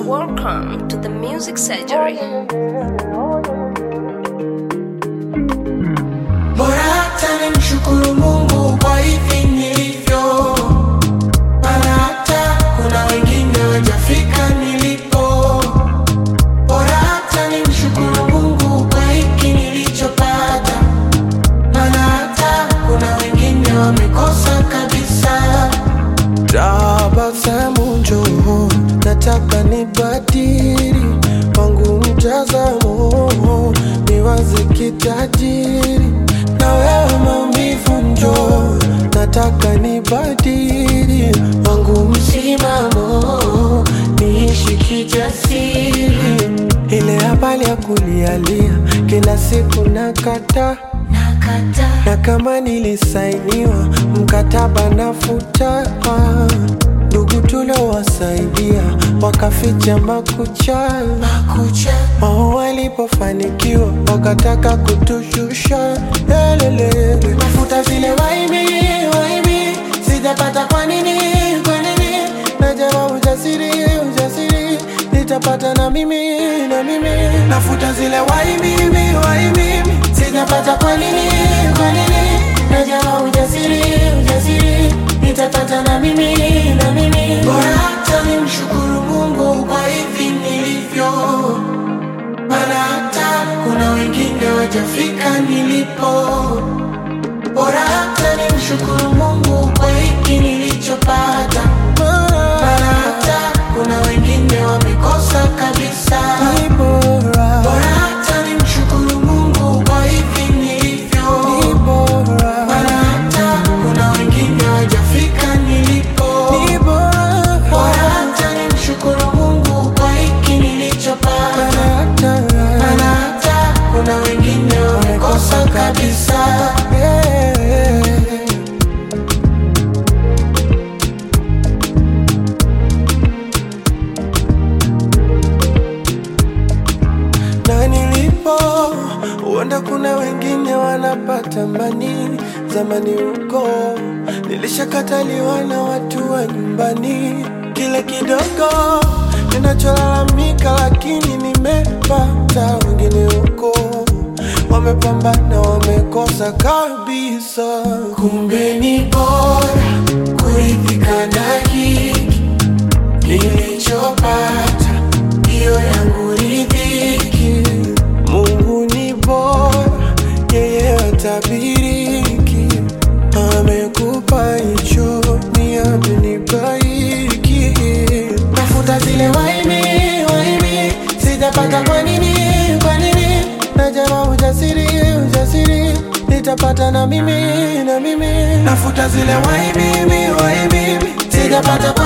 Welcome to the Music Surgery. Bora hata nimshukuru Mungu kwa hivi nilivyo, maana hata kuna wengine wajafika nilipo. Bora hata nimshukuru Mungu kwa hiki nilichopata, maana hata kuna wengine wamekosa kabisa. Tabasamu njoo, nataka nibadili wangu mtazamo, niwaze kitajiri na wewe maumivu njoo, nataka nibadili wangu msimamo, niishi kijasiri. Ile habari ya kulialia kila siku nakata na kama nilisainiwa mkataba nafuta, ndugu tuliowasaidia wakaficha makucha Makucha wao walipofanikiwa wakataka kutushusha lelele. mafuta zile waibi waibi, sijapata kwa nini kwa nini? Najama ujasiri ujasiri nitapata na mimi na mimi Nafuta zile waibi waibi, sijapata kwa nini kwa nini? Najama ujasiri ujasiri, nitapata na mimi na mimi. Bora hata nimshukuru Mungu kwa hivi nilivyo, maana hata kuna wengine wajafika nilipo. Bora hata nimshukuru Mungu kwa hiki nilichopata, maana hata kuna wengine wamekosa kabisa. Ni bora, Bora hata nimshukuru Mungu kwa hivi nilivyo, ni bora, maana hata kuna wengine wajafika nilipo. ni bora. Bora hata nimshukuru Mungu kwa hiki nilichopata, Hata- maana hata kuna wengine wamekosa kabisa. Yeah. na nilipo huenda kuna wengine wanapata mani zamani huko nilishakataliwa na watu wa nyumbani kile kidogo ninacholalamika lakini nimepata wengine huko wamepambana wamekosa kabisa Kumbe ni bora kuridhika na hiki nilichopata, hiyo yangu ridhiki. Mungu ni bora, yeye hatabiriki. Amekupa hicho, ni amenipa hiki. Nafuta zile waibi waibi, sijapata kwa nini kwa nini? Najama ujasiri, ujasiri, nitapata na mimi na mimi. Nafuta zile waibi waibi, sijapata kwa